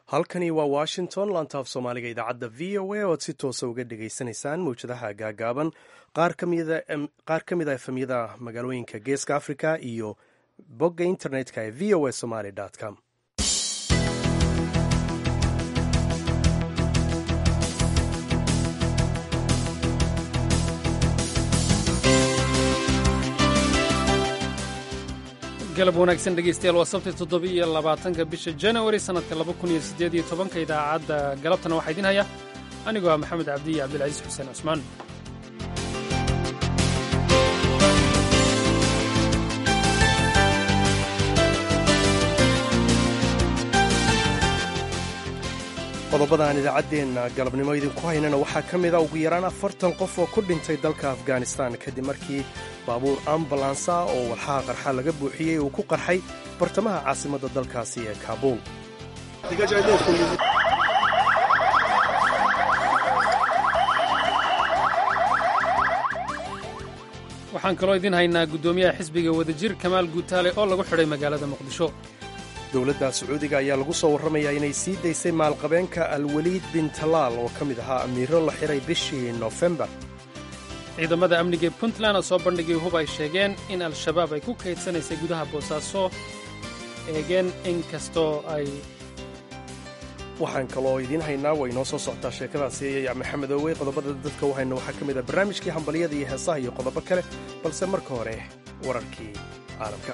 halkani waa washington laantaaf soomaaliga idaacadda v o a oad si toosa uga dhagaysanaysaan mawjadaha gaagaaban qaar ka mid a efemyada magaalooyinka geeska africa iyo bogga internetka ee v o a somaly com galab wanaagsan dhegeystayaal waa sabti toddoba-iyo labaatanka bisha janawari sannadka laba kun iyo siddeed iyo tobanka idaacadda galabtana waxaa idiin haya anigoo ah maxamed cabdi iyo cabdilcasiis xuseen cusmaan qodobada aan idaacaddeenna galabnimo idinku haynana waxaa ka mid a ugu yaraan afartan qof oo ku dhintay dalka afghanistan kadib markii baabuur ambalansa oo walxaha qarxa laga buuxiyey uu ku qarxay bartamaha caasimadda dalkaasi ee kaabuul waxaan kaloo idiin haynaa guddoomiyaha xisbiga wadajir kamaal guutaale oo lagu xidhay magaalada muqdisho dowladda sacuudiga ayaa lagu soo warramayaa inay sii daysay maalqabeenka alwaliid bin talaal oo ka mid ahaa amiiro la xiray bishii nofembar ciidamada amniga ee puntland oo soo bandhigay hub ay sheegeen in al-shabaab ay ku kaydsanaysay gudaha boosaaso eegeen in kastoo ay waxaan kaloo idiin haynaa way inoo soo socotaa sheekadaasi maxamed owey qodobada dadka u hayna waxaa ka mid a barnaamijkii hambalyada iyo heesaha iyo qodobo kale balse marka hore wararkii caalamka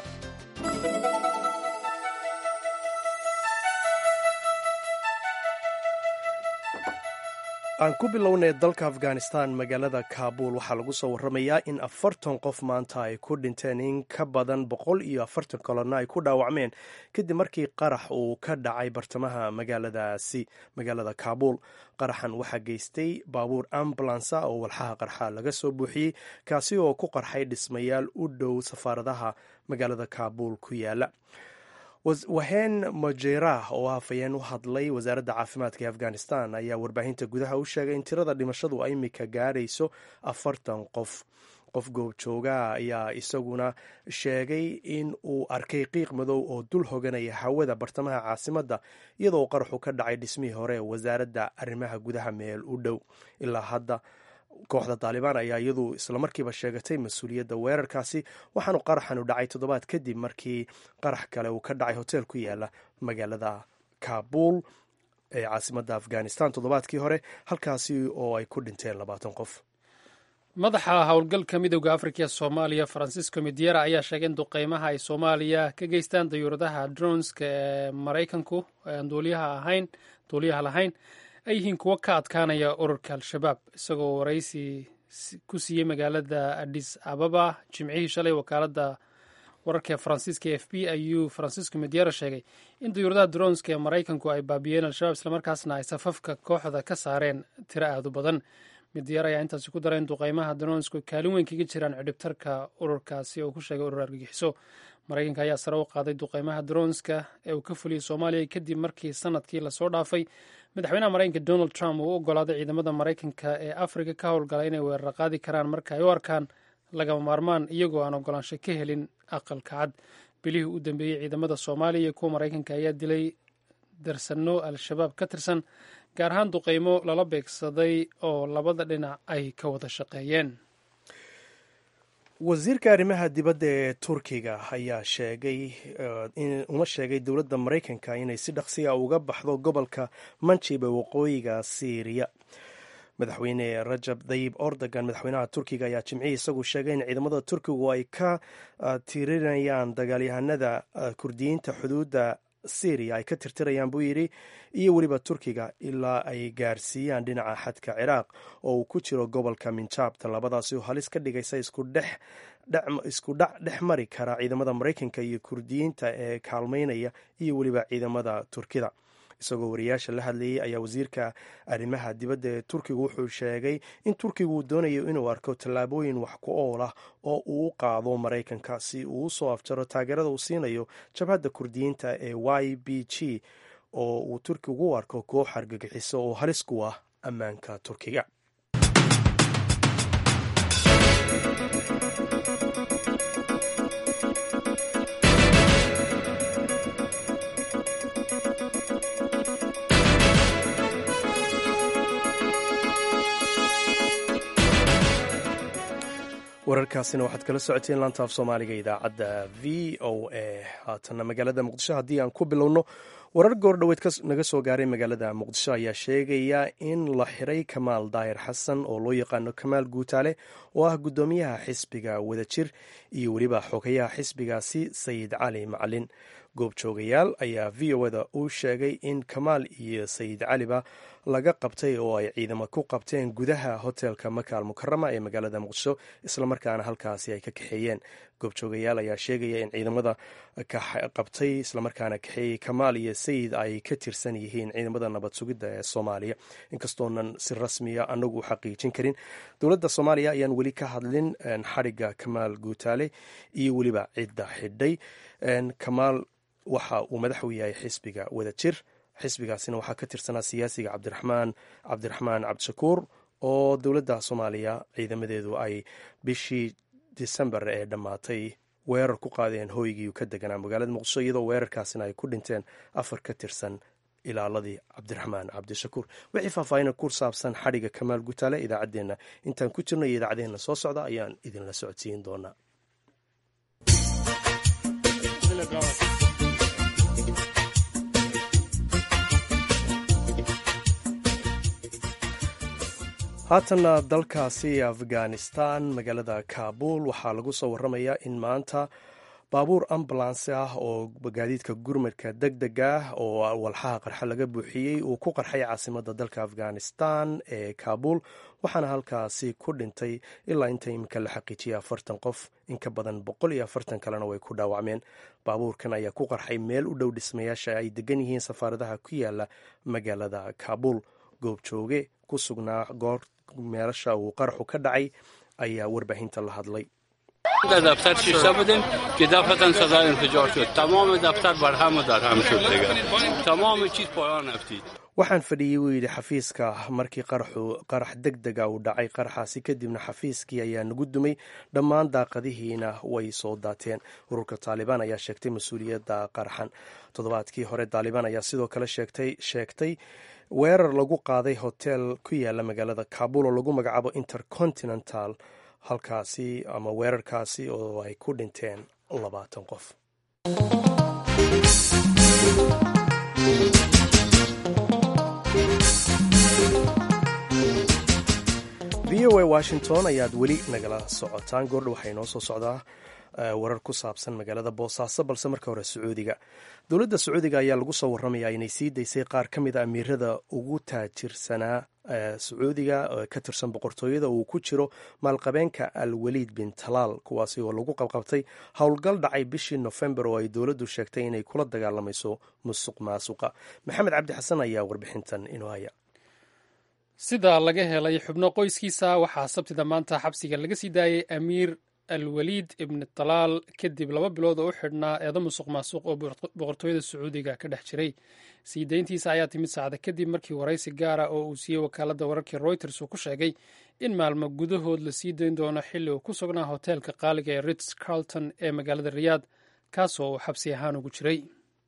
aan ku bilownay dalka afghanistan magaalada kaabul waxaa lagu soo warramayaa in afartan qof maanta ay ku dhinteen in ka badan boqol iyo afartan kalona ay ku dhaawacmeen kadib markii qarax uu ka dhacay bartamaha magaaladaasi magaalada kaabul qaraxan waxaa geystay baabuur ambulansa oo walxaha qarxa laga soo buuxiyey kaasi oo ku qarxay dhismayaal u dhow safaaradaha magaalada kaabul ku yaala waheen majerah oo hafayeen u hadlay wasaaradda caafimaadka ee afghanistan ayaa warbaahinta gudaha u sheegay in tirada dhimashadu ay imika gaarayso afartan qof qof goobjoogaa ayaa isaguna sheegay in uu arkay qiiq madow oo dul hoganaya hawada bartamaha caasimadda iyadoo qaraxu ka dhacay dhismihii hore wasaaradda arrimaha gudaha meel u dhow ilaa hadda kooxda taalibaan ayaa iyadu islamarkiiba sheegatay mas-uuliyadda weerarkaasi waxaanu qaraxanu dhacay toddobaad kadib markii qarax kale uu ka dhacay hotel ku yaala magaalada kaabul ee caasimadda afghanistan toddobaadkii hore halkaasi oo ay ku dhinteen labaatan qof madaxa howlgalka midowda afrika ee soomaaliya francisco midyera ayaa sheegay in duqeymaha ay soomaaliya ka geystaan dayuuradaha dronska ee maraykanku aan duuliyaha ahayn duuliyaha lahayn ay yihiin kuwo ka adkaanaya ururka al-shabaab isagoo waraysi ku siiyey magaalada adis ababa jimcihii shalay wakaaladda wararka ee faransiiska e f b ayuu francisco mediera sheegay in dayuuradaha dronska ee maraykanku ay baabiyeen al-shabaab islamarkaasna ay safafka kooxda ka saareen tiro aad u badan midyar ayaa intaasi ku daray in duqeymaha dronsku kaalin weyn kaga jiraan cidhibtarka ururkaasi oo ku sheegay urur argagixiso maraykanka ayaa sare u qaaday duqeymaha dronska ee uu ka fuliyey soomaaliya kadib markii sanadkii lasoo dhaafay madaxweynaha maraykanka donald trump uu u ogolaaday ciidamada maraykanka ee afrika ka howlgala inay weerar qaadi karaan marka ay u arkaan lagama maarmaan iyagoo aan ogolaansho ka helin aqalka cad bilihii u dambeeyey ciidamada soomaaliya iyo kuwa maraykanka ayaa dilay darsanno al-shabaab ka tirsan gaar ahaan duqeymo lala beegsaday oo labada dhinac ay ka wada shaqeeyeen wasiirka arrimaha dibadda ee turkiga ayaa sheegay uma sheegay dowladda maraykanka inay si dhaqsiya uga baxdo gobolka manjib ee waqooyiga siiriya madaxweyne rajab dayib ordogan madaxweynaha turkiga ayaa jimcihii isagu sheegay in ciidamada turkigu ay ka tirinayaan dagaalyahanada kurdiyiinta xuduudda syriya ay ka tirtirayaan buu yidhi iyo weliba turkiga ilaa ay gaarsiiyaan dhinaca xadka ciraaq oo uu ku jiro gobolka minjaabta labadaasi oo halis ka dhigaysa isku dhac dhex mari kara ciidamada maraykanka iyo kurdiyiinta ee kaalmaynaya iyo weliba ciidamada turkida isagoo wariyaasha la hadlayay ayaa wasiirka arrimaha dibadda ee turkiga wuxuu sheegay in turkiga uu doonayo inuu arko tallaabooyin wax ku ool ah oo uu u qaado maraykanka si uu u soo afjaro taageerada uu siinayo jabhadda kurdiyiinta ee y b g oo uu turkiga u arko koox argagixiso oo halis ku ah ammaanka turkiga wararkaasina waxaad kala socoteen laanta af soomaaliga idaacadda v o a haatanna magaalada muqdisho haddii aan ku bilowno warar goordhoweed naga soo gaaray magaalada muqdisho ayaa sheegaya in la xiray kamaal daahir xasan oo loo yaqaano kamaal guutaale oo ah guddoomiyaha xisbiga wadajir iyo weliba xogayaha xisbigaasi sayid cali macalin goobjoogayaal ayaa v o da u sheegay in kamaal iyo sayid caliba laga qabtay oo ay ciidamo ku qabteen gudaha hotelka makaal mukarama ee magaalada muqdisho islamarkaana halkaasi ay ka kaxeeyeen goobjoogayaal ayaa sheegaya in ciidamada qabtay islamarkaana kaxeeyey kamaal iyo sayid ay ka tirsan yihiin ciidamada nabad sugidda ee soomaaliya inkastoonan si rasmiya anagu u xaqiijin karin dowladda soomaaliya ayaan weli ka hadlin xadhigga kamaal guutaale iyo weliba cidda xidhay kamaal waxa uu madax u yahay xisbiga wadajir xisbigaasina waxaa ka tirsanaa siyaasiga cabdiraxmaan cabdiraxmaan cabdishakuur oo dowladda soomaaliya ciidamadeedu ay bishii disembar ee dhammaatay weerar ku qaadeen hooygii ka deganaa magaalada muqdisho iyadoo weerarkaasina ay ku dhinteen afar ka tirsan ilaaladii cabdiraxmaan cabdishakuur wixii faahfaahin ku saabsan xadhigga kamaal gutaale idaacaddeenna intaan ku jirno iyo idaacadeenna soo socda ayaan idinla socodsiin doonaa haatanna dalkaasi afghanistan magaalada kaabul waxaa lagu soo waramayaa in maanta baabuur ambulansi ah oo gaadiidka gurmadka deg deg ah oo walxaha qarxa laga buuxiyey uu ku qarxay caasimada dalka afghanistan ee kaabul waxaana halkaasi ku dhintay ilaa inta iminka la xaqiijiyay afartan qof in ka badan boqol iyo afartan kalena way ku dhaawacmeen baabuurkan ayaa ku qarxay meel u dhow dhismayaasha ay degan yihiin safaaradaha ku yaala magaalada kaabul goobjooge ku sugnaa goor meelasha uu qaraxu ka dhacay ayaa warbaahinta la hadlay waxaan fadhiyey wuu yidhi xafiiska markii qarax deg dega uu dhacay qaraxaasi kadibna xafiiskii ayaa nagu dumay dhammaan daaqadihiina way soo daateen ururka taalibaan ayaa sheegtay mas-uuliyadda qaraxan toddobaadkii hore taalibaan ayaa sidoo kale sheegtay weerar lagu qaaday hotel ku yaala magaalada kaabul oo lagu magacaabo intercontinental halkaasi ama weerarkaasi oo ay ku dhinteen labaatan qof v o a washington ayaad weli nagala socotaan goordha waxaa inoo soo socdaa warar ku saabsan magaalada boosaaso balse marka hore sacuudiga dowladda sacuudiga ayaa lagu soo waramayaa inay sii daysay qaar ka mid a amiirada ugu taajirsanaa sacuudiga ka tirsan boqortooyada uu ku jiro maalqabeenka alwaliid bin talaal kuwaasi oo lagu qabqabtay howlgal dhacay bishii nofembar oo ay dowladdu sheegtay inay kula dagaalamayso musuq maasuqa maxamed cabdi xasan ayaa warbixintan inoo haya sida laga helay xubno qoyskiisa waxaa sabtida maanta xabsiga laga sii daayay amiir alwaliid ibni talaal kadib laba bilood oo u xidhnaa eedo musuq maasuq oo boqortooyada sacuudiga ka dhex jiray sii dayntiisa ayaa timid saacda kadib markii waraysi gaara oo uu siiyey wakaaladda wararkii reuters uu ku sheegay in maalmo gudahood la sii dayn doono xilli uu ku sugnaa hoteelka qaaliga ee ritz carlton ee magaalada riyaad kaasoo uu xabsi ahaan ugu jiray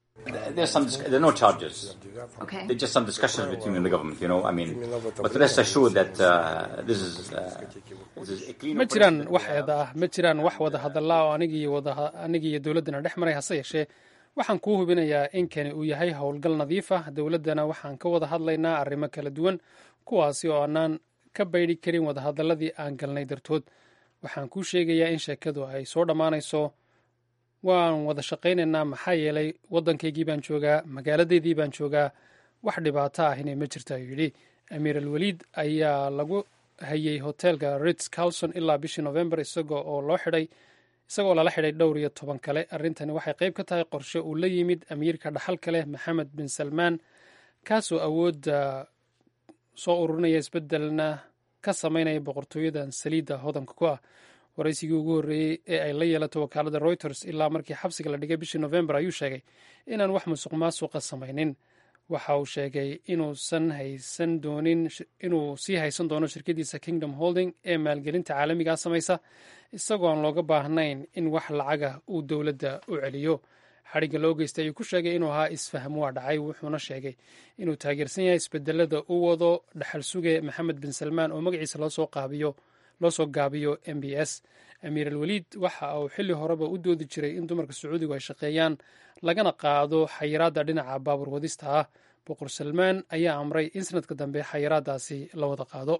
ma jiraan wax eeda ah ma jiraan wax wada hadalla oo anigiiyo dowladdana dhex maray hase yeeshee waxaan kuu hubinayaa in kani uu yahay howlgal nadiif ah dowladdana waxaan ka wada hadlaynaa arrimo kala duwan kuwaasi oo aanaan ka baydhi karin wadahadalladii aan galnay dartood waxaan kuu sheegayaa in sheekadu ay soo dhammaanayso waan wada shaqaynaynaa maxaa yeelay waddankaygii baan joogaa magaaladeydii baan joogaa wax dhibaato ahina ma jirta ayuu yidhi amiir alwaliid ayaa lagu hayay hoteelka ritz carlson ilaa bishii novembar isagoo oo loo xidhay isagoo lala xidhay dhowr iyo toban kale arrintani waxay qayb ka tahay qorshe uu la yimid amiirka dhaxalka leh maxamed bin salmaan kaasoo awoodda soo ururinaya isbeddelna ka samaynaya boqortooyadan saliidda hodanka ku ah waraysigii ugu horreeyey ee ay la yeelato wakaaladda reuters ilaa markii xabsiga la dhigay bishii novembar ayuu sheegay inaan wax musuq maasuqa samaynin waxa uu sheegay inuusan haysan doonin inuu sii haysan doono shirkadiisa kingdom holding ee maalgelinta caalamigaa samaysa isagoo aan looga baahnayn in wax lacaga uu dowladda u celiyo xadhigga loo geystay ayuu ku sheegay inuu ahaa isfaham waa dhacay wuxuuna sheegay inuu taageersan yahay isbedelada u wado dhaxal suge maxamed bin salmaan oo magaciisa loosoo qaabiyo loo soo gaabiyo m b s amiir alweliid waxa uu xilli horeba u doodi jiray in dumarka sacuudigu ay shaqeeyaan lagana qaado xayiraadda dhinaca baabuur wadista ah boqor salmaan ayaa amray in sanadka dambe xayiraadaasi la wada qaado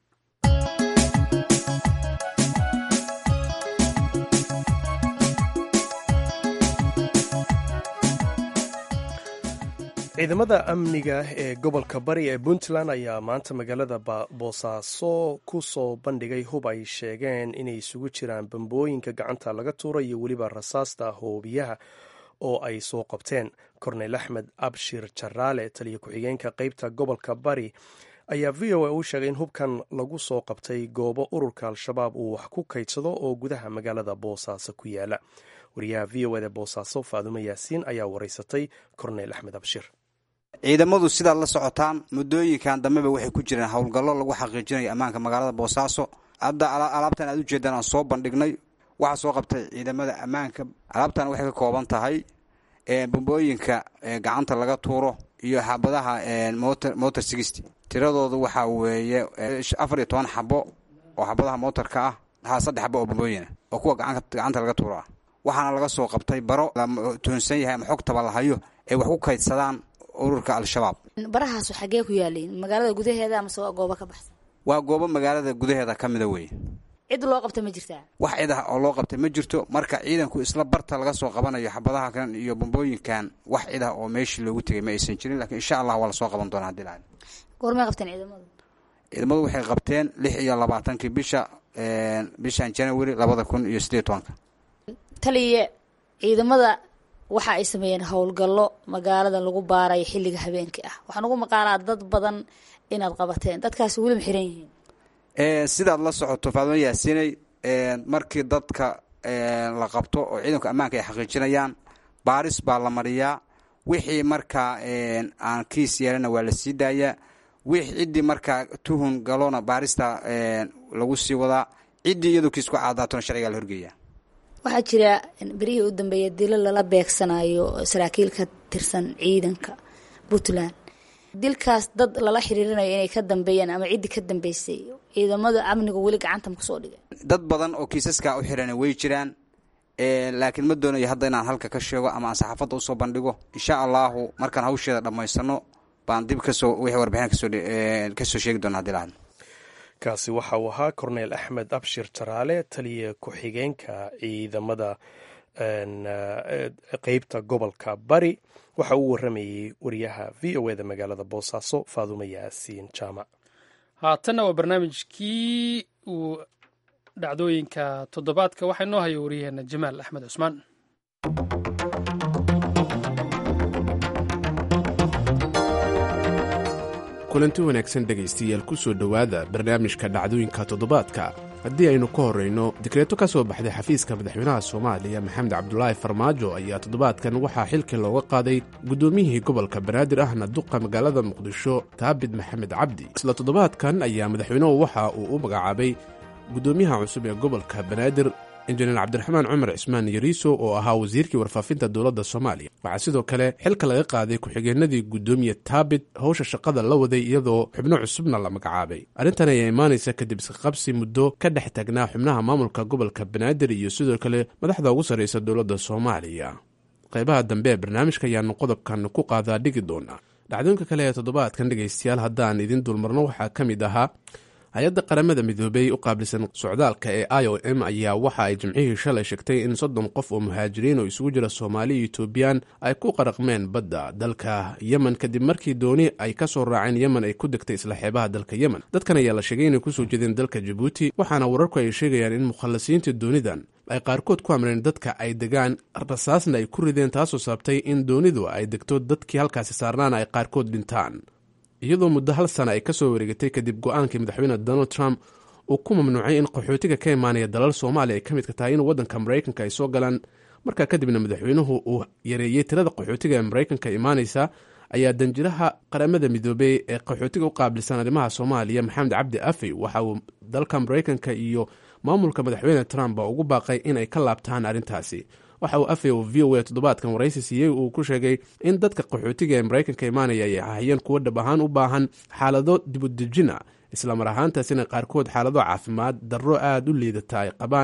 ciidamada amniga ee gobolka bari ee puntland ayaa maanta magaalada boosaaso ku soo bandhigay hub ay sheegeen inay isugu jiraan bambooyinka gacanta laga tuura iyo weliba rasaasta hoobiyaha oo ay soo qabteen korneyl axmed abshir jaraale taliya ku-xigeenka qeybta gobolka bari ayaa v o a u sheegay in hubkan lagu soo qabtay goobo ururka al-shabaab uu wax ku kaydsado oo gudaha magaalada boosaaso ku yaala wariyaha v o eda boosaaso faadumo yaasiin ayaa wareysatay korneyl axmed abshir ciidamadu sidaad la socotaan muddooyinkan dambeba waxay ku jireen howlgallo lagu xaqiijinayo ammaanka magaalada boosaaso hadda alaabtan aad ujeedaan aan soo bandhignay waxaa soo qabtay ciidamada ammaanka alaabtan waxay ka kooban tahay bambooyinka gacanta laga tuuro iyo xabadaha motor sixty tiradoodu waxaa weeye afar iyo toban xabo oo xabadaha motorka ah haa saddex xabo oo bambooyina oo kuwa gacanta laga tuuro ah waxaana laga soo qabtay baro la tuhunsan yahay ama xogtaba la hayo ay wax ku kaydsadaan ururka al-shabaab barahaasu xaggee ku yaaliin magaalada gudaheeda amase waa goobo ka baxsan waa goobo magaalada gudaheeda ka mida weeye cid loo qabta ma jirtaa wax cid ah oo loo qabtay ma jirto marka ciidanku isla barta laga soo qabanayo xabadaha kan iyo bambooyinkan wax cid ah oo meeshii loogu tegay ma aysan jirin lakiin insha allah waa lasoo qaban doonaa hadii la goormay qabteen ciidamadu ciidamadu waxay qabteen lix iyo labaatankii bisha bishan january labada kun iyo sideed tobanka taliya ciidamada waxa ay sameeyeen howlgallo magaalada lagu baarayo xilliga habeenkii ah waxaan ugu maqaalaa dad badan inaad qabateen dadkaasi weli ma xiran yihiin sidaad la socoto faadimo yaasinay markii dadka la qabto oo ciidanka ammaanka ay xaqiijinayaan baaris baa la mariyaa wixii markaa aan kiis yeelana waa la sii daayaa wix ciddii markaa tuhun galona baarista lagu sii wadaa ciddii iyadoo kiis ku caadaatona sharcigaa la horgeeyaa waxaa jira berihii u dambeeya dilo lala beegsanayo saraakiil ka tirsan ciidanka puntland dilkaas dad lala xiriirinayo inay ka dambeeyaan ama ciddii ka dambeysay ciidamada amniga weli gacanta ma kusoo dhigay dad badan oo kiisaskaa u xiran way jiraan laakiin ma doonayo hadda inaan halka ka sheego ama aan saxaafadda usoo bandhigo insha allahu markaan hawsheeda dhammaysano baan dib kasoo wixii warbixin kasoo kasoo sheegi doona hadii lahadno kaasi waxa uu ahaa korneyl axmed abshir jaraale taliya ku-xigeenka ciidamada qeybta gobolka bari waxa uu waramayey wariyaha v o eda magaalada boosaaso faadumo yaasiin jaamac haatanna waa barnaamijkii uu dhacdooyinka toddobaadka waxaa inoo haya wariyaheena jamaal axmed cusmaan kulanti wanaagsan dhegaystayaal ku soo dhowaada barnaamijka dhacdooyinka toddobaadka haddii aynu ka horrayno dikreeto ka soo baxday xafiiska madaxweynaha soomaaliya maxamed cabdulaahi farmaajo ayaa toddobaadkan waxaa xilkii looga qaaday guddoomiyihii gobolka banaadir ahna duqa magaalada muqdisho taabid maxamed cabdi isla toddobaadkan ayaa madaxweynuhu waxa uu u magacaabay guddoomiyaha cusub ee gobolka banaadir injineer cabdiraxmaan cumar cismaan yariiso oo ahaa wasiirkii warfaafinta dowladda soomaaliya waxaa sidoo kale xilka laga qaaday ku-xigeenadii guddoomiye taabit howsha shaqada la waday iyadoo xubno cusubna la magacaabay arrintan ayaa imaanaysa kadib isqaqabsi muddo ka dhex tagnaa xubnaha maamulka gobolka banaadir iyo sidoo kale madaxda ugu sarraysa dowladda soomaaliya qaybaha dambe ee barnaamijka ayaanu qodobkan ku qaadaa dhigi doonaa dhacdooyinka kale ee toddobaadkan dhegaystayaal haddaan idin dulmarno waxaa ka mid ahaa hay-adda qaramada midoobey u qaabilsan socdaalka ee i o m ayaa waxa ay jimcihii shalay sheegtay in soddon qof oo muhaajiriin oo isugu jira soomaali iyo etoobiyaan ay ku qaraqmeen badda dalka yemen kadib markii dooni ay ka soo raaceen yemen ay ku degtay isla xeebaha dalka yemen dadkan ayaa la sheegay inay kusoo jeedeen dalka jabuuti waxaana wararku ay sheegayaan in mukhallasiinta doonidan ay qaarkood ku amreen dadka ay degaan rasaasna ay ku rideen taasoo sababtay in doonidu ay degto dadkii halkaasi saarnaana ay qaarkood dhintaan iyadoo muddo hal sana ay ka soo wareegatay kadib go-aankii madaxweyne donald trump uu ku mamnuucay in qaxootiga ka imaanaya dalal soomaaliya ay ka midka tahay in waddanka maraykanka ay soo galaan markaa kadibna madaxweynuhu uu yareeyey tirada qaxootiga ee maraykanka imaanaysa ayaa danjiraha qaramada midoobey ee qaxootiga u qaabilsan arrimaha soomaaliya maxamed cabdi afey waxa uu dalka maraykanka iyo maamulka madaxweyne trump ba ugu baaqay inay ka laabtaan arrintaasi waxa uu afey oo v o a toddobaadkan waraysi siiyey uu ku sheegay in dadka qaxootiga ee maraykanka imaanaya ay ahayeen kuwo dhab ahaan u baahan xaalado dibudejina islamar ahaantaasina qaarkood xaalado caafimaad darro aada u liidata ay qabaan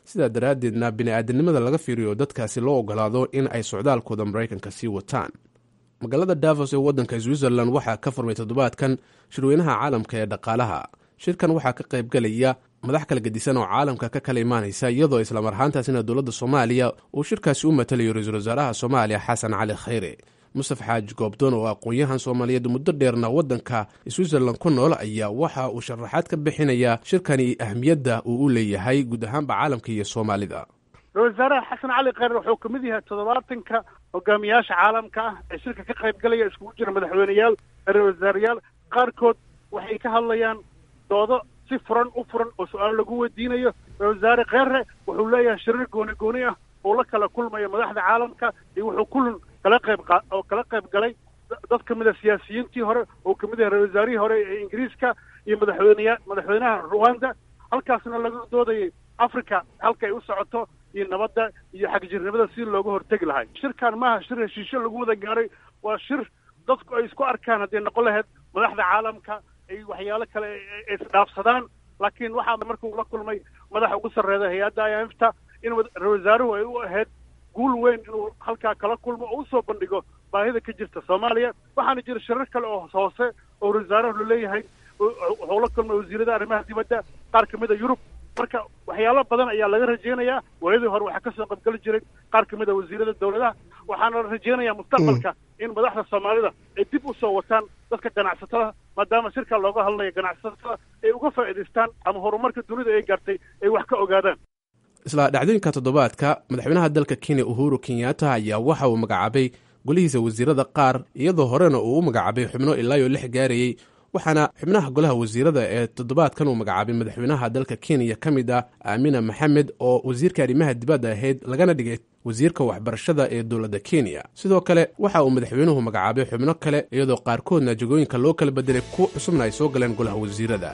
sidaa daraaddeedna bini-aadamnimada laga fiiriyo dadkaasi loo ogolaado in ay socdaalkooda maraykanka sii wataan magaalada davos ee waddanka switzerland waxaa ka furmay toddobaadkan shirweynaha caalamka ee dhaqaalaha shirkan waxaa ka qaybgelaya madax kala gedisan oo caalamka ka kala imaanaysa iyadoo islamar ahaantaasina dowladda soomaaliya uu shirkaasi u matalayo ra-iisul wasaaraha soomaaliya xasan cali khayre mustaf xaaji goobdoon oo aqoon-yahan soomaaliyeed muddo dheerna waddanka switzerland ku nool ayaa waxa uu sharaxaad ka bixinayaa shirkani ahmiyadda uu u leeyahay guud ahaanba caalamka iyo soomaalida ra-isul wasaaraha xasan cali khayre wuxuu ka mid yahay toddobaatanka hogaamiyaasha caalamka ah ee shirka ka qaybgalaya iskugu jira madaxweyneyaal ra-isul wasaarayaal qaarkood waxay ka hadlayaan doodo si furan u furan oo su-aalo lagu weydiinayo ra-isul wasaare kheyre wuxuu leeyahay shirir gooni gooni ah oo la kala kulmaya madaxda caalamka iyo wuxuu kulan kala qayb qa oo kala qayb galay dad ka mid a siyaasiyiintii hore oo kamid yahay ra-isul wasaarihii hore ee ingiriiska iyo madaxweyneya madaxweynaha ruwanda halkaasna laga doodayay africa halka ay u socoto iyo nabadda iyo xagjirnimada si looga hortegi lahay shirkan maaha shir heshiisyo lagu wada gaaray waa shir dadku ay isku arkaan hadday noqon lahayd madaxda caalamka ay waxyaalo kale isdhaafsadaan laakiin waxaa markuu la kulmay madaxa ugu sarreeya hay-adda imfta in ra-isul wasaaruhu ay u ahayd guul weyn inuu halkaa kala kulmo oo usoo bandhigo baahida ka jirta soomaaliya waxaana jira shirar kale oo hoose oo ra-isul wasaaruhu laleeyahay wuxuu la kulmay wasiirada arrimaha dibadda qaar kamid a yurub marka waxyaalo badan ayaa laga rajeynayaa waayadii hore waxaa kasoo qaybgeli jiray qaar kamid a wasiirada dowladaha waxaana la rajeynayaa mustaqbalka in madaxda soomaalida ay dib usoo wataan dadka ganacsatada maadaama shirka looga hadlayo ganacsatada ay uga faa'iidaystaan ama horumarka dunida ay gaartay ay wax ka ogaadaan isla dhacdooyinka toddobaadka madaxweynaha dalka kenya uhuru kenyatta ayaa waxa uu magacaabay golihiisa wasiirada qaar iyadoo horena uu u magacaabay xubno ilaa iyo lix gaarayey waxaana xubnaha golaha wasiirada ee toddobaadkan uu magacaabay madaxweynaha dalka kenya ka mid ah aamina maxamed oo wasiirka arrimaha dibadda ahayd lagana dhigay wasiirka waxbarashada ee dowladda kenya sidoo kale waxa uu madaxweynuhu magacaabay xubno kale iyadoo qaarkoodna jagooyinka loo kala bedelay ku cusubna ay soo galeen golaha wasiirada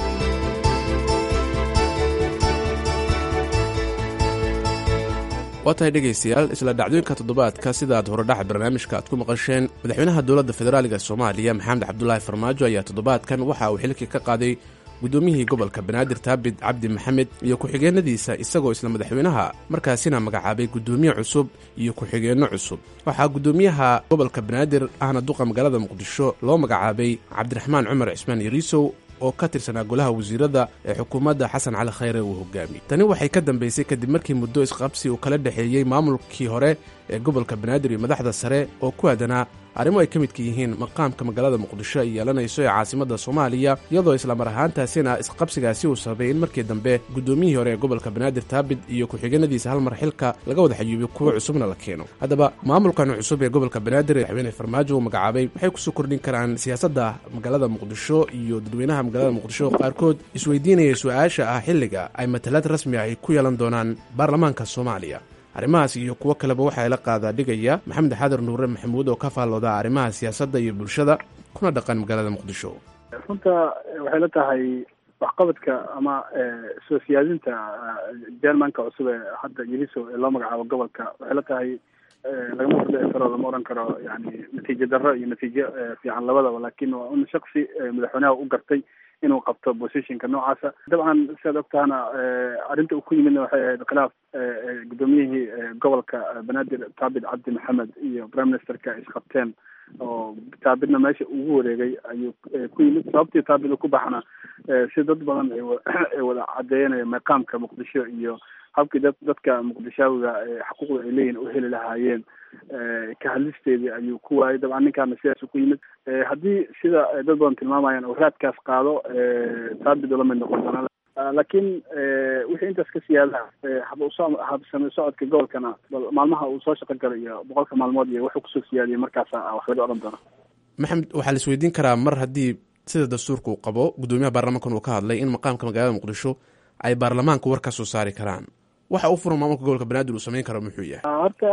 waa tahay dhegaystayaal isla dhacdooyinka toddobaadka sidaad horedhaxa barnaamijka aad ku maqasheen madaxweynaha dowladda federaaliga soomaaliya maxamed cabdulaahi farmaajo ayaa toddobaadkan waxa uu xilkii ka qaaday guddoomiyihii gobolka banaadir taabid cabdi maxamed iyo ku-xigeenadiisa isagoo isla madaxweynaha markaasina magacaabay guddoomiye cusub iyo ku-xigeenno cusub waxaa guddoomiyaha gobolka banaadir ahna duqa magaalada muqdisho loo magacaabay cabdiraxmaan cumar cismaan yariisow oo ka tirsanaa golaha wasiirada ee xukuumadda xasan cali khayre uu hogaamiyey tani waxay ka dambaysay kadib markii muddo isqabsi uu kala dhexeeyey maamulkii hore ee gobolka banaadir iyo madaxda sare oo ku aadanaa arrimo ay ka midka yihiin maqaamka magaalada muqdisho ay yeelanayso ee caasimadda soomaaliya iyadoo islamar ahaantaasina isqabsigaasi uu sababay in markii dambe guddoomiyihii hore ee gobolka banaadir taabid iyo ku-xigeenadiisa hal mar xilka laga wada xayuubiyo kuwo cusubna la keeno haddaba maamulkan cusub ee gobolka banaadir ee madaxweyne farmaajo uu magacaabay waxay kusoo kordhin karaan siyaasadda magaalada muqdisho iyo dadweynaha magaalada muqdisho qaarkood isweydiinaya su-aasha ah xilliga ay matalaad rasmi ah ay ku yeelan doonaan baarlamaanka soomaaliya arrimahaas iyo kuwo kaleba waxaa la qaadaa dhigaya maxamed xaadar nuure maxamuud oo ka faallooda arrimaha siyaasadda iyo bulshada kuna dhaqan magaalada muqdisho runta waxay la tahay waxqabadka ama soo siyaadinta jermanka cusub ee hadda yeliso ee loo magacaabo gobolka waxay la tahay lagama hordhici karo lama oran karo yani natiijo darro iyo natiijo fiican labadaba lakin waa un shaksi madaxweynaha u gartay inuu qabto positionka noocaasa dabcan siaad ogtahana arrinta uu ku yimidna waxay ahayd khilaaf guddoomiyihii gobolka banaadir taabid cabdi maxamed iyo prime ministerka isqabteen oo taabidna meesha ugu wareegay ayuu ku yimid sababtii taabid uu ku baxna si dad badan ay wada cadeeyanaya maqaamka muqdisho iyo habkii dad dadka muqdishaawiga xuquuqda ay leeyihin u heli lahaayeen ka hadlisteedii ayuu ku waayay dabcan ninkaana sidaasuu ku yimid haddii sida dad badan tilmaamayaan oo raadkaas qaado taabid ula mid noqon doona laakiin wixii intaas ka siyaada habsame socodka gobolkana maalmaha uu soo shaqo galay iyo boqolka maalmood iyo wuxuu kusoo siyaadiyay markaasa wax laga odhan doona maxamed waxaa la isweydiin karaa mar haddii sida dastuurka uu qabo guddoomiyaha baarlamankan uu ka hadlay in maqaamka magaalada muqdisho ay baarlamaanku war ka soo saari karaan waxa u furan maamulka gobolka banaadir uu samayn karo muxuu yahay horta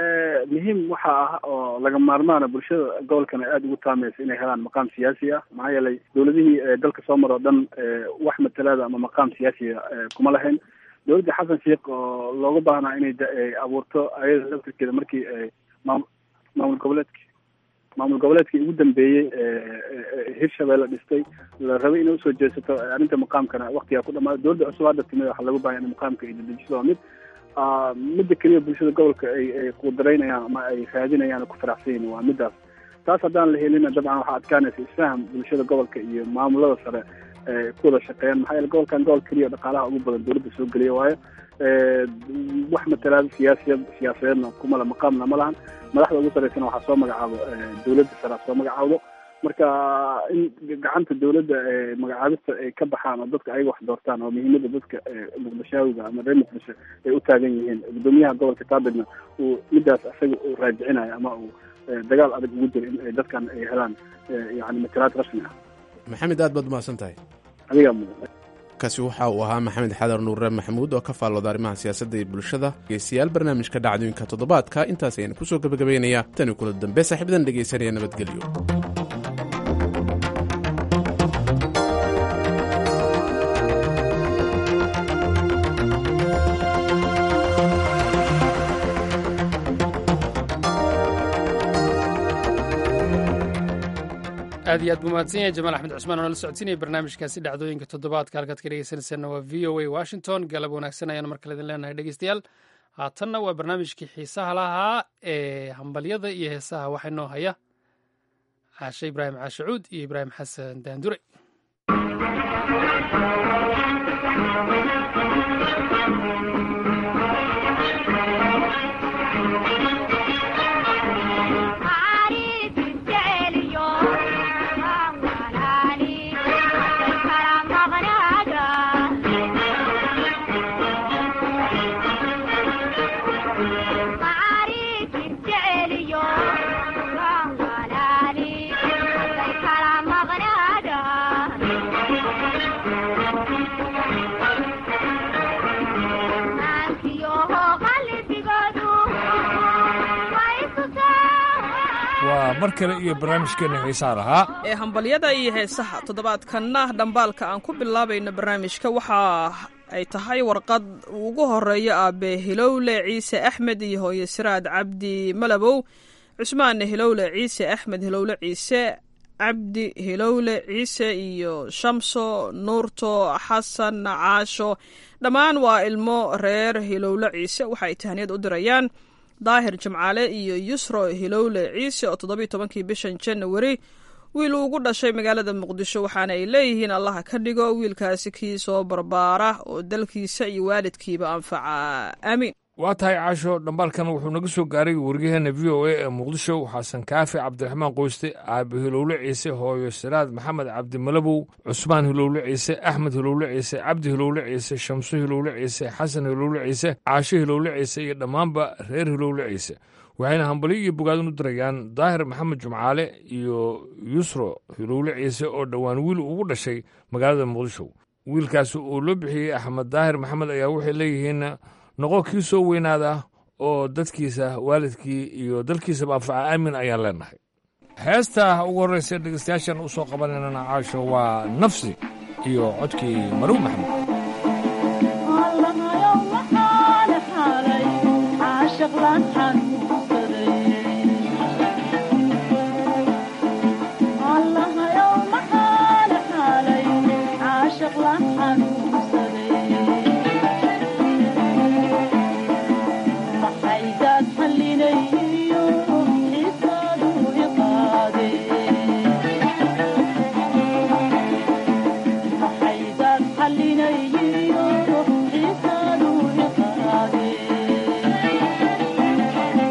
muhiim waxa ah oo laga maarmaana bulshada gobolkana aada ugu taamaysa inay helaan maqaam siyaasi ah maxaa yeelay dowladihii dalka soo mar oo dhan wax matalaada ama maqaam siyaasiya kuma lahayn dowladda xasan sheikh oo looga baahnaa inay abuurto ayada laftirkeeda markii maam maamul goboleedki maamul goboleedkii ugu dambeeyey hirshabeelle dhistay la rabay inay usoo jeesato arrinta maqaamkana waktigaa ku dhamaada dowladda cusub hadda timid waxaa lagu baahaya in maqaamka ay dedejiso waa mid midda keliya bulshada gobolka ay ay qudaraynayaan ama ay raadinayaan ku faraxsan yihin waa midaas taas haddaan la helina dabcan waxaa adkaanaysa isfaham bulshada gobolka iyo maamulada sare ku wada shaqeeyaan maxaa yeele gobolkan gobol keliya dhaqaalaha ugu badan dowladda soo geliya waayo wax matalaada siyaasiyad siyaasadeedna kumala maqaamna ma lahan madaxda ugu saraysana waxaa soo magacaabo dowladda sare soo magacaawdo marka in gacanta dowladda magacaabista ay ka baxaan oo dadka ayaga wax doortaan oo muhiimada dadka muqdishaawiga ama reer muqdisho ay u taagan yihiin gudoomiyaha gobolka taabirna uu midaas isaga uu raajicinayo ama uu dagaal adag ugu jiro in ay dadkan ay helaan yani matalaad rasmi ah maxamed aad baad umahadsan tahay adigaa mudan kaasi waxa uu ahaa maxamed xadar nuure maxamuud oo ka faallooda arrimaha siyaasadda iyo bulshada dhegeystayaal barnaamijka dhacdooyinka toddobaadka intaas ayaan kusoo gebagabaynayaa tani kula dambe saaxiibadan dhegeysanaya nabadgelyo aad iyo aad buu mahadsan yahay jamaal axmed cusmaan oo nala socodsiinaya barnaamijkaasi dhacdooyinka toddobaadka halkaad ka dhegeysanaysaanna waa v o a washington galab wanaagsan ayaan mar kale idin leenahay dhegeystayaal haatanna waa barnaamijkii xiisaha lahaa ee hambalyada iyo heesaha waxaa inoo haya caashe ibraahim caashacuud iyo ibraahim xasan daandure waa mar kale iyo barnaamijkeena xiisaa lahaa ee hambalyada iyo heesaha toddobaadkanna dhambaalka aan ku bilaabayno barnaamijka waxa ay tahay warqad ugu horeeyo aabe hilowle ciise axmed iyo hooye siraad cabdi malabow cusmaan hilowle ciise axmed hilowle ciise cabdi hilowle ciise iyo shamso nuurto xasan caasho dhammaan waa ilmo reer hilowle ciise waxa ay tahaniyad u dirayaan daahir jimcaale iyo yusro hilowle ciise oo toddobiiy tobankii bishan janawari wiil uu ugu dhashay magaalada muqdisho waxaana ay leeyihiin allaha ka dhigo wiilkaasi kii soo barbaara oo dalkiisa iyo waalidkiiba anfaca aamiin waa tahay caasho dhambaalkan wuxuu naga soo gaaray waryaheena v o a ee muqdisho xasan kaafi cabdiraxmaan qoyste aabe hilowle ciise hooyo siraad maxamed cabdimalabow cusmaan hilowle ciise axmed hilowle ciise cabdi hilowle ciise shamso hilowle ciise xasan hilowle ciise caasho hilowle ciise iyo dhammaanba reer hilowle ciise waxayna hambalyo iyo bogaadin u dirayaan daahir maxamed jumcaale iyo yusro hilowle ciise oo dhowaan wiil ugu dhashay magaalada muqdisho wiilkaasi oo loo bixiyey axmed daahir maxamed ayaa waxay leeyihiin noqo kii soo weynaada oo dadkiisa waalidkii iyo dalkiisaba anfaca aamin ayaan leenahay heesta ugu horraysa dhegeystayaashan u soo qabanaynana caasho waa nafsi iyo codkii maruw maxamed Thank you.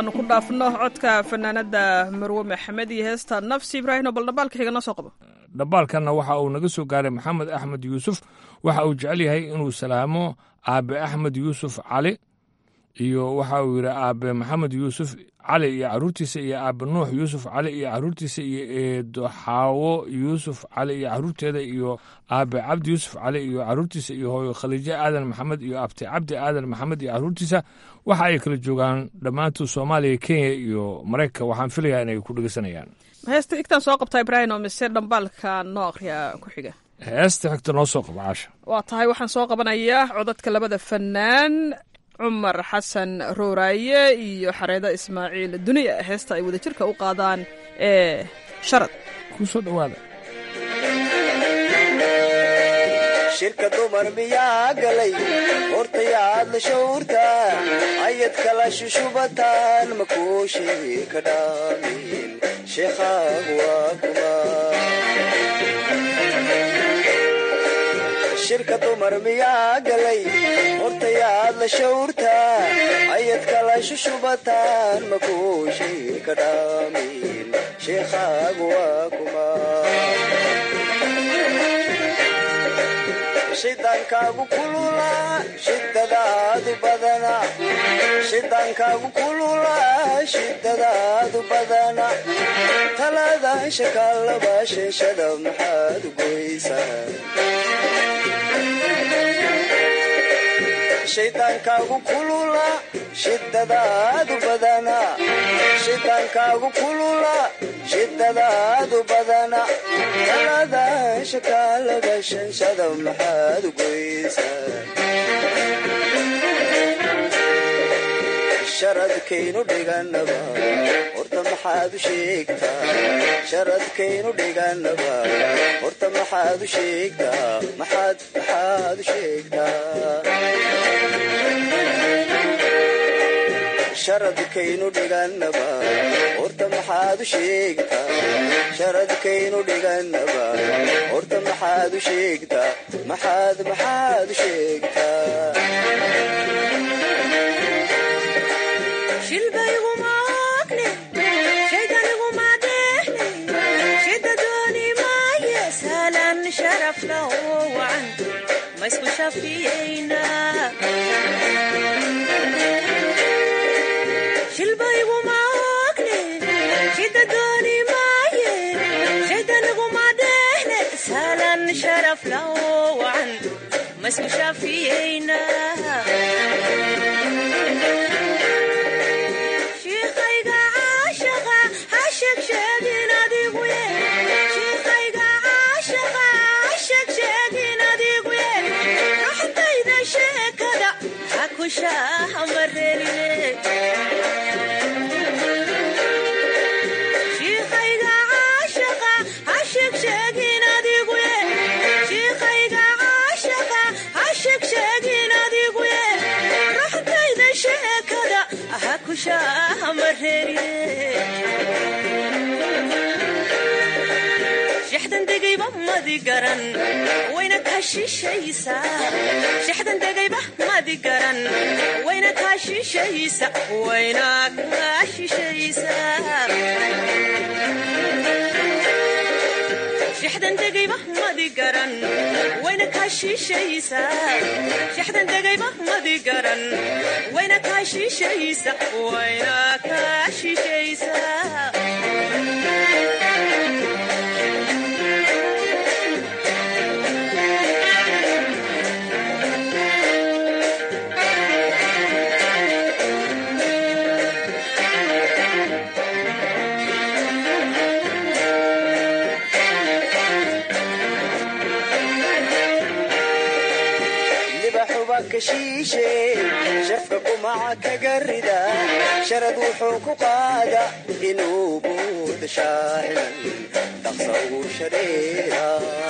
intaanu ku dhaafno codka fanaanada marwe maxamed iyo heesta nafsi ibraahim oo bal dhambaalka xiga noo soo qabo dhambaalkanna waxa uu naga soo gaaray maxamed axmed yuusuf waxa uu jecel yahay inuu salaamo aabe axmed yuusuf cali iyo waxa uu yidhi aabe maxamed yuusuf cali iyo caruurtiisa iyo aabe nuux yuusuf cali iyo caruurtiisa iyo eedo xaawo yuusuf cali iyo caruurteeda iyo aabe cabdi yuusuf cali iyo caruurtiisa iyo hooyo khaliijo aadan maxamed iyo abti cabdi aadan maxamed iyo caruurtiisa waxa ay kala joogaan dhammaantood soomaaliya kenya iyo maraykanka waxaan filayaa inay ku dhegeysanayaan heesta xigtaan soo qabtaa ibraahim oo mise dhambaalka noo akhriya ku xiga heesta xigta noo soo qaba caasha waa tahay waxaan soo qabanayaa codadka labada fanaan cumar xasan rooraaye iyo xareeda ismaaciil duniya heesta ay wadajirka u qaadaan ee sharad ku soo dhowaada shirka dumar miyaa galay hortayaad la shawrta ayad kala shushubataan makuushii ka dhaamin sheekhaagu waa kuma shirka dumar miyaa galay hortayaad la shawrta ayad kala shushubataan makuushii ka dhaamin sheekhaagu waa kuma shidaankaagu kulula shidadaadu badana shidaankaagu kulula shidadaadu badana talaadaan shakaalaba sheeshada maxaad goysaa shidaankaagu kulula shidadaadu badana shidaankaagu kulula shidadaadu badana talaadaan shakaalaba shanshada maxaad goysaa sharadkaynu dhiganaba horta maxaad u sheegtaa sharadkaynu dhiganaba horta maxaad u sheegtaa maxaad maxaad u sheegtaa sharadkaynu dhiganaba horta maxaad u sheegtaa sharadkaynu dhiganaba horta maxaad u sheegtaa maxaad maxaad u sheegtaa maisku shafiyeynaa shilbaygu maagne shida dooni maaye shaydaniguma dhehne saalan sharaf lao wacan maisku shafiyeynaa shiikhayga caashaqa ha sheegsheegin adigu ye shiikhayga caashaqa ha sheegsheegin adigu ye raxdayda sheekada ha ku shaahamarerine shiikhayga caashaqa ha sheegsheegin adigu ye shiikhayga caashaqa ha sheegsheegin adigu ye raxdayda sheekada ha ku shaahamarerine shixdan degayba madi garan wayna kaa shishaysaa shixdan degayba madi garan wayna kaa shishaysa wayna kaa shishaysaa shixdan degayba madi garan wayna kaa shishaysaa shixdan degayba madi garan wayna kaa shishaysa wayna kaa shishaysaa libaxuba kashiishe shafka kumaca kaga rida sharad wuxuu ku qaada inuu buuda shaacilan dhaqsa uu shareera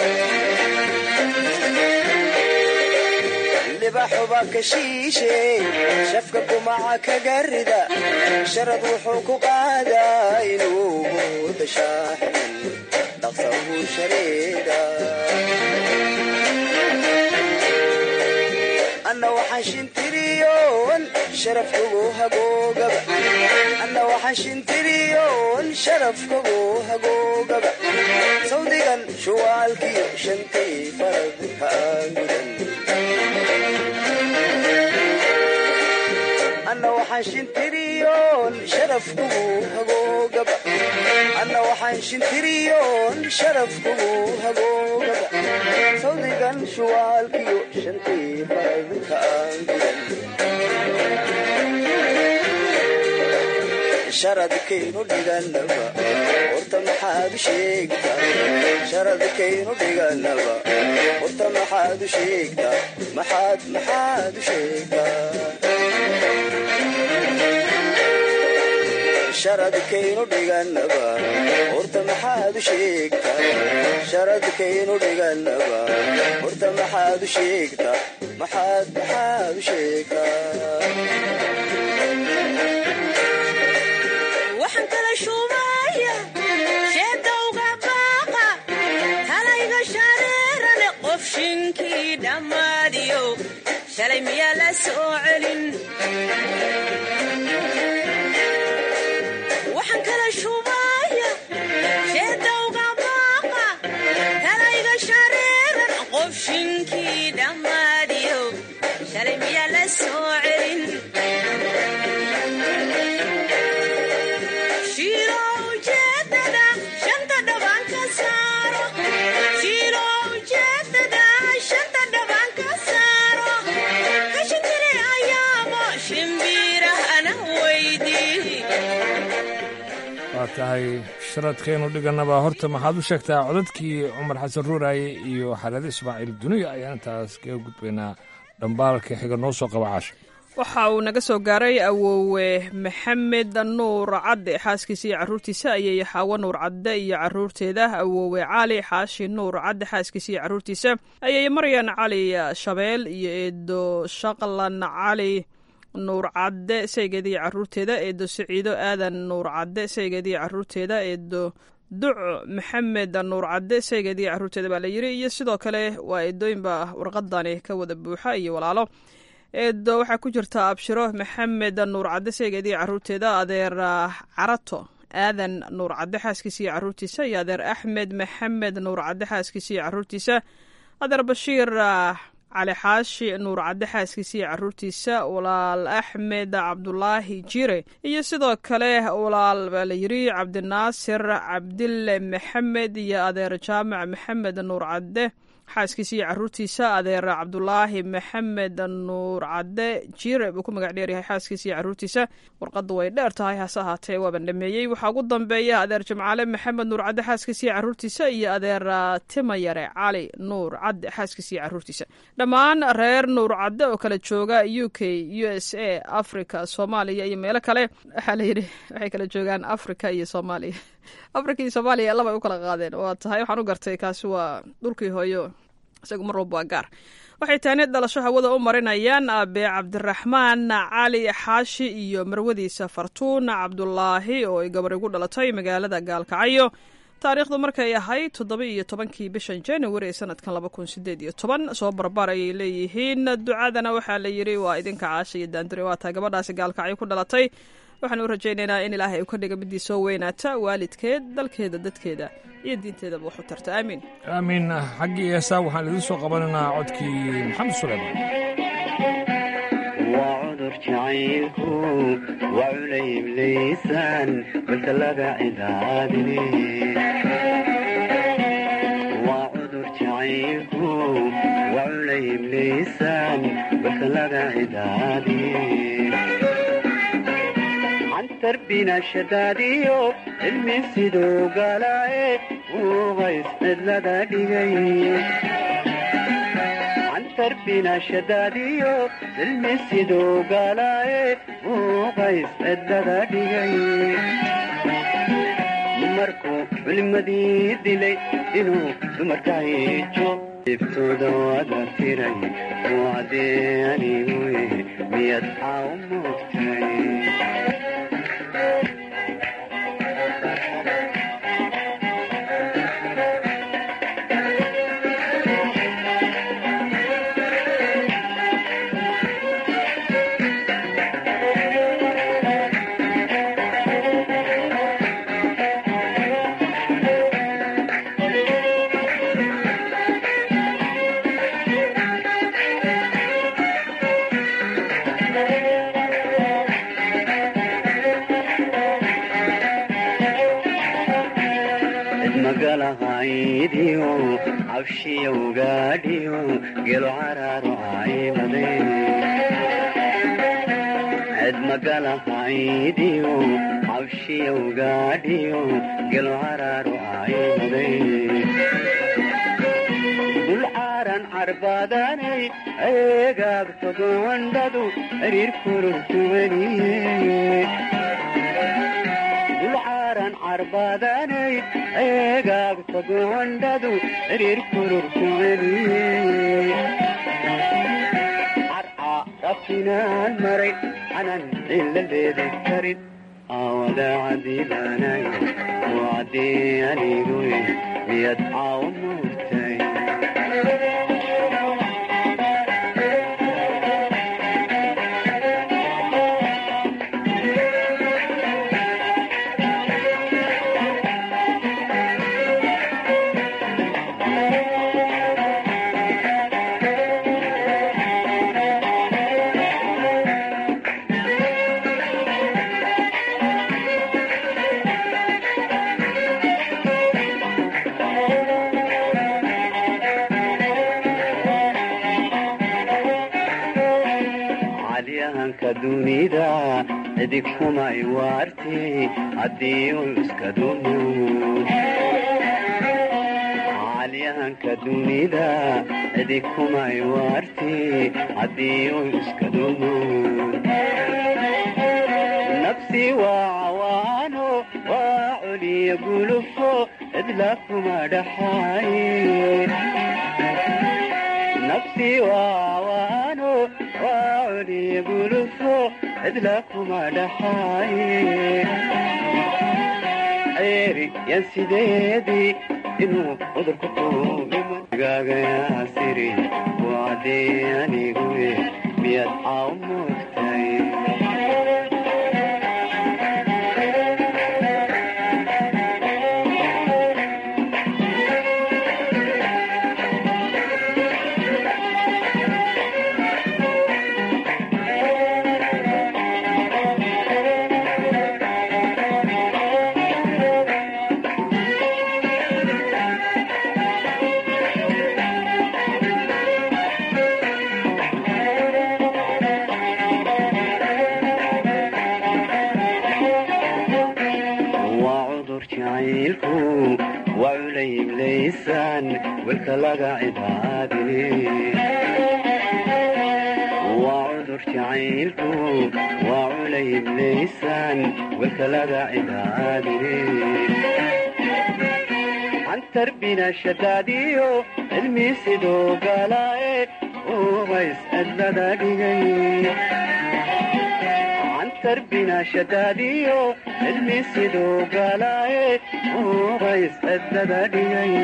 libaxuba kashiishe shafka kumaca kaga rida sharad wuxuu ku qaada inuu buuda shaacilan dhaqsa uu shareera waxaan shintiriyoon sharaf kugu hagoogaba anna waxaan shintiriyoon sharaf kugu hagoogaba sawdigan shuwaalkiyo shantii farad kaan gudan anna waxaan shintiriyoon sharaf kugu hagoogaba anna waxaan shintiriyoon sharaf kugu hagoogaba sawdigan shuwaalkiyo shantii faradka aan gudan sharadkaynu dhiganaba horta maxaad u sheegtaa sharadkaynu dhiganaba horta maxaad u sheegtaa maxaad maxaad u sheegtaa sharadkaynu dhiganaba horta maxaad u sheegtaa sharadkaynu dhiganaba horta maxaad u sheegtaa maxaad maxaad u sheegtaa waxaan kala shuubaya sheedowga baaqa talayga shareerane qof shinkii dhammaadiyo shalay miyaa la soo celin waxaan kala shuubaya sheedowga baaqa talayga shareeran qof shinkii dhammaadiyo shalay miyaa la soo celin Shiro ujeedada shanta dhaban ka saaro Shiro ujeedada shanta dhaban ka saaro Kashintire ayaamo shimbirahana weydii waa tahay sharadkaynu dhiganaba horta maxaad u sheegtaa codadkii cumar xasan ruuraaye iyo xalade ismaaciil duniya ayaan intaas kaga gudbaynaa dhambaalka xiga noo soo qaba caasha waxa uu naga soo gaaray awoowe maxamed nuur cadde xaaskiisa iyo caruurtiisa ayay xaawo nuur cadde iyo caruurteeda awoowe cali xaashi nuur cadde xaaskiisa iyo caruurtiisa ayay maryan cali shabeel iyo eedo shaqlan cali nuur cadde saygeeda iyo caruurteeda eedo siciido aadan nuur cadde saygeeda iyo caruurteeda eedo duc maxamed nuur cadde saygeeda iyo caruurteeda baa la yiri iyo sidoo kale waa eedooyinba warqadani ka wada buuxa iyo walaalo eedo waxaa ku jirta abshiro maxamed nuur cadde saygeediiyo caruurteeda adeer carato aadan nuur cadde xaaskiisa iyo caruurtiisa iyo adeer axmed maxamed nuur cadde xaaskiisa iyo caruurtiisa adeer bashiir cali xaashi nuur cadde xaaskiisa iyo caruurtiisa walaal axmed cabdulaahi jire iyo sidoo kale walaal baa la yiri cabdinaasir cabdille maxamed iyo adeer jaamac maxamed nuur cadde xaaskiisa iyo caruurtiisa adeer cabdulaahi maxamed nuur cadde jire buu ku magac dheeryahay xaaskiisa iyo caruurtiisa warqaddu way dheer tahay hase ahaatee waaban dhameeyey waxaa ugu dambeeya adeer jimcaale maxamed nuur cadde xaaskiisa iyo caruurtiisa iyo adeer timayare cali nuur cadde xaaskiisa iyo caruurtiisa dhammaan reer nuur cadde oo kala jooga u k u s a africa soomaaliya iyo meelo kale waxaa layidhi waxay kala joogaan africa iyo soomaaliya africa iyo soomaaliya labay u kala qaadeen waa tahay waxaan u gartay kaasi waa dhulkii hooyo isagu mar walba waa gaar waxay taani dhalasho hawada u marinayaan aabe cabdiraxmaan cali xaashi iyo marwadiisa fartuun cabdulaahi oo ay gabar igu dhalatay magaalada gaalkacyo taariikhdu markay ahayd toddoba iyo tobankii bishan january ee sanadkan laba kun sideed iyo toban soo barbaar ayay leeyihiin ducadana waxaa la yiri waa idinka caasha iyo daandire waa taa gabadhaasi gaalkacyo ku dhalatay waxaan u rajaynaynaa in ilaahay uu ka dhiga midii soo weynaata waalidkeed dalkeeda dadkeeda iyo diinteedaba wax u tarta aamiin aamiin xaggii heesaa waxaan idiin soo qabanaynaa codkii maxamed suleyman waa cudur jacaylku waa culayb laysaan balse laga cidaadine waa cudur jacaylku waa culayb laysaan balse laga cidaadine tarbina shadaadiyo cilmi siduu galaaye uuqays cidlada dhigay tarbina shadaadiyo cilmi siduu galaaye uuqays cidlada dhigay markuu culimadii dilay inuu dumarka hijo ibtooda wada tiray uu cadeanigu miyad xaa u moogtay magalahaydiyo cabshiyowgaadhiyo gelo caraaro caymade ced magalahaydiyo cabshiyowgaadhiyo gelo caraaro caymade dulcaaran carbaadanay eegaagtodondhadu xiriir kururkuweliye dulcaaran carbaadanay eegaagtodondhadu xiriir kururkuweliye carca rabtinaan maray canan ciladeedi karin aawada cadiibaanayo oo caddii aniguye miyad caawo muurtay calyahanka dunida cidig kumay waarti haddii uu iska dumo calyahanka dunida cidig kumay waarti haddii uu iska dumo nafsi waa cawaano waa coliya gulufo cidla kuma dhaxaaye nafsi waa cawaano waa coliya gulufo cidla kuma dhaxaaye ceeri yan sideedii inuu cudurku tuugigaagayaa siri waadii aniguye miyaad caaw moogtay waa cudur jacaylku waa culayiblaysaan welka laga cibaadine waa cudur jacaylku waa culayiblaysaan welka laga cibaadine cantarbina shadaadiyo cilmi sidoo galaaye ubays cidlada dhigay cantarbina shadaadiyo cilmi sidoo galaaye ubays cidlada dhigay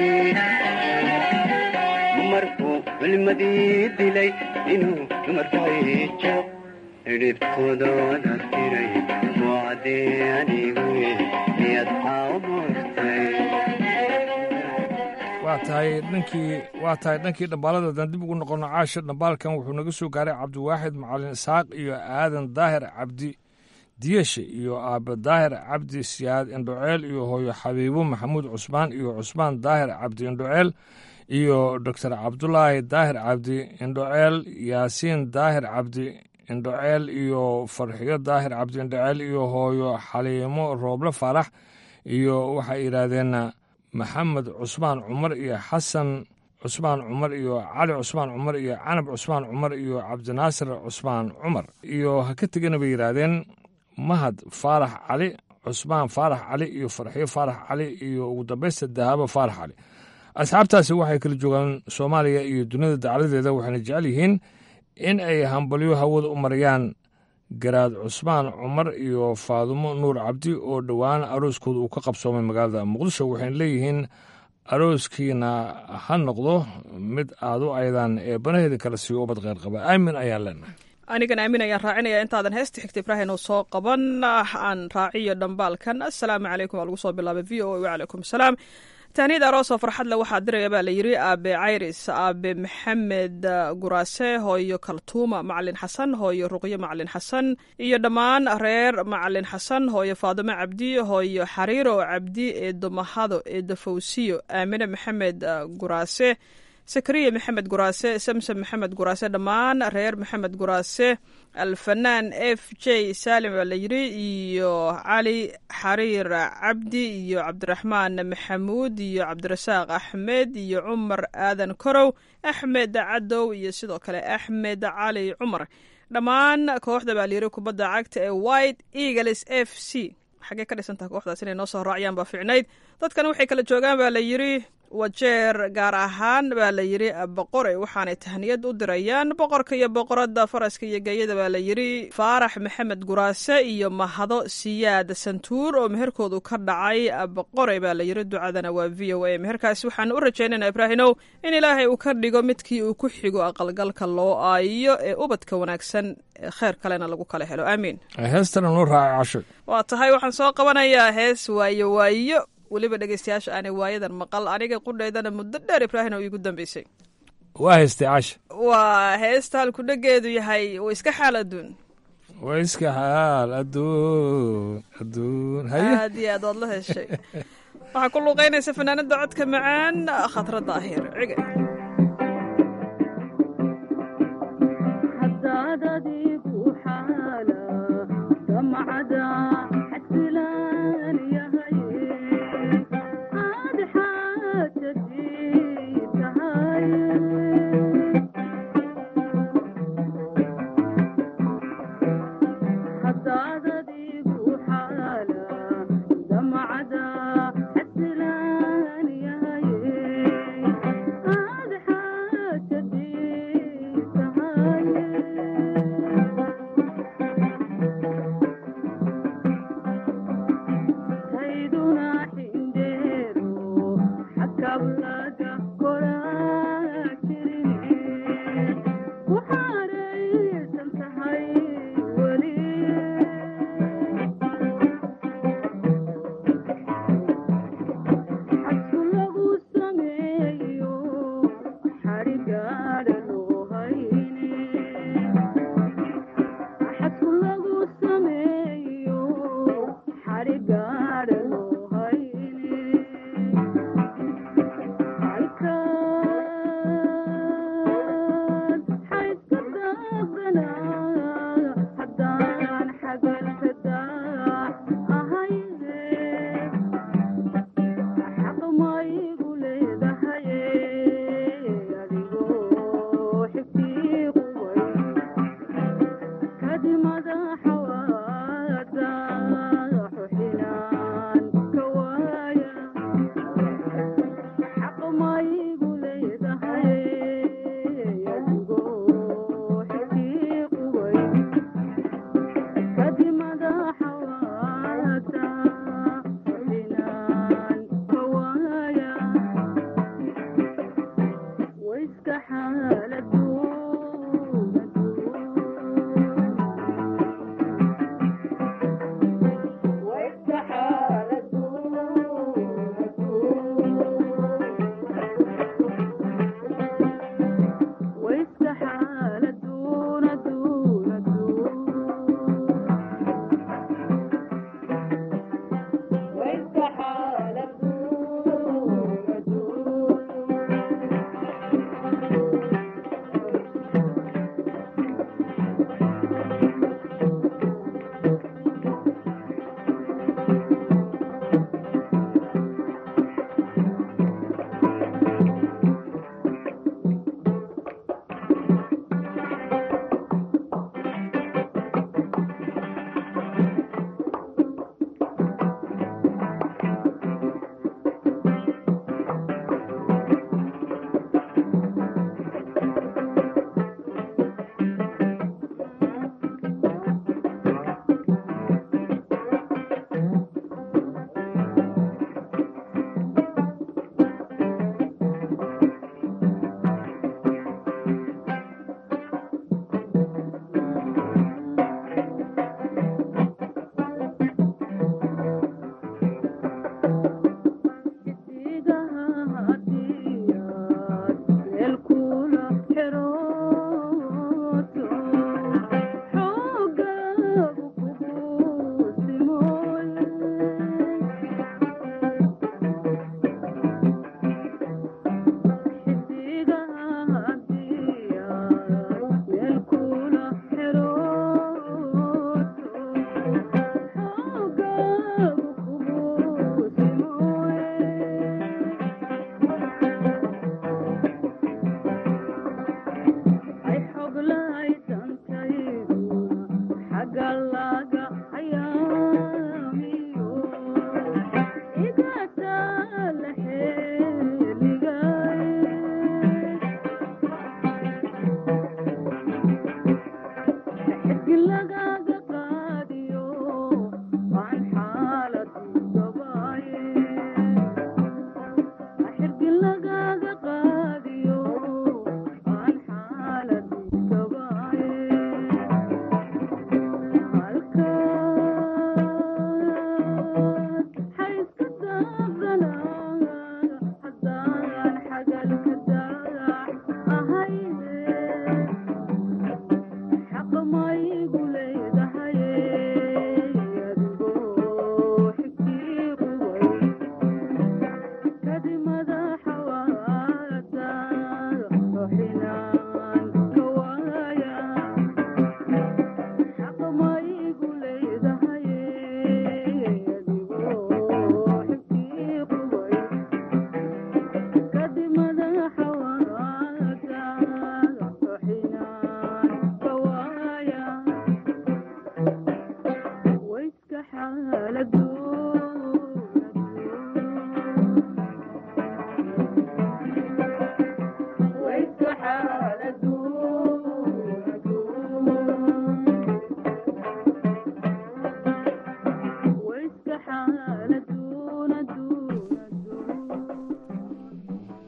markuu culimadii dilay inuu dumarkaijo xidhibtoododa tiray mucadee aniguye miyad caaw moogtay waa tahay dhankii waa tahay dhankii dhambaalada haddaan dib ugu noqono caasha dhambaalkan wuxuu naga soo gaaray cabdiwaaxid macalin isaaq iyo aadan daahir cabdi diyeshe iyo aabe daahir cabdi siyaad indhoceel iyo hooyo xabiibo maxamuud cusmaan iyo cusmaan daahir cabdi indhoceel iyo doctor cabdulaahi daahir cabdi indhoceel yaasiin daahir cabdi indhoceel iyo farxiyo daahir cabdi indhoceel iyo hooyo xaliimo rooble faarax iyo waxay yidhaahdeen maxamed cusmaan cumar iyo xasan cusmaan cumar iyo cali cusmaan cumar iyo canab cusmaan cumar iyo cabdinaasir cusmaan cumar iyo ha ka tegana bay yidhaahdeen mahad faarax cali cusmaan faarax cali iyo farxiyo faarax cali iyo ugu dambaysta dahaabo faarax cali asxaabtaasi waxay kala joogaan soomaaliya iyo dunida dacladeeda waxayna jecel yihiin in ay hambalyo hawada u marayaan garaad cusmaan cumar iyo faadumo nuur cabdi oo dhowaan arooskooda uu ka qabsoomay magaalada muqdisho waxayna leeyihiin arooskiina ha noqdo mid aad u aydan ee banaheeda kala siiyo ubad kheyr qaba aamin ayaan leenahay anigan aamin ayaan raacinaya intaadan heesta xigta ibraahim oo soo qaban aan raaciyo dhambaalkan assalaamu calaykum waa lagu soo bilaabay v o a wacalaykum asalaam tahniyad aroos oo farxad le waxaa diraya baa la yidhi aabe cayris aabe maxamed guraase hooyo kaltuuma macalin xasan hooyo ruqyo macalin xasan iyo dhammaan reer macalin xasan hooyo faadimo cabdi hooyo xariiro cabdi eedo mahado eedo fawsiyo aamine maxamed guraase sakariya maxamed guraase samsam maxamed guraase dhammaan reer maxamed guraase alfanaan f j salim baa la yidhi iyo cali xariir cabdi iyo cabdiraxmaan maxamuud iyo cabdirasaaq axmed iyo cumar aadan korow axmed cadow iyo sidoo kale axmed cali cumar dhammaan kooxda baa layidhi kubadda cagta ee white eagles f c xaggee ka dhisantaha kooxdaas inay noo soo raaciyaan baa ficnayd dadkan waxay kala joogaan baa la yidhi wajeer gaar ahaan baa la yidhi boqore waxaanay tahniyad u dirayaan boqorka iyo boqoradda faraska iyo geeyada baa la yidhi faarax maxamed guraase iyo mahado siyaad santuur oo meherkoodu ka dhacay boqore baa la yidhi ducadana waa v o a meherkaasi waxaan u rajaynayna ibraahinow in ilaahay uu ka dhigo midkii uu ku xigo aqalgalka loo aayo ee ubadka wanaagsan kheer kalena lagu kala helo aamiin heestana noo raacay casho waa tahay waxaan soo qabanayaa hees waayo waayo weliba dhegeystayaasha aanay waayadan maqal aniga qudhaydana muddo dheer ibraahim oo iigu dambeysay waa heystay casha waa heesta halku dhegeedu yahay wa iska xaal adduun waa iska xaal adduun adduun haye aad iyo aad waad la heshay waxaa ku luuqeynaysa fanaanada codka macaan khatra daahir cige Thank you.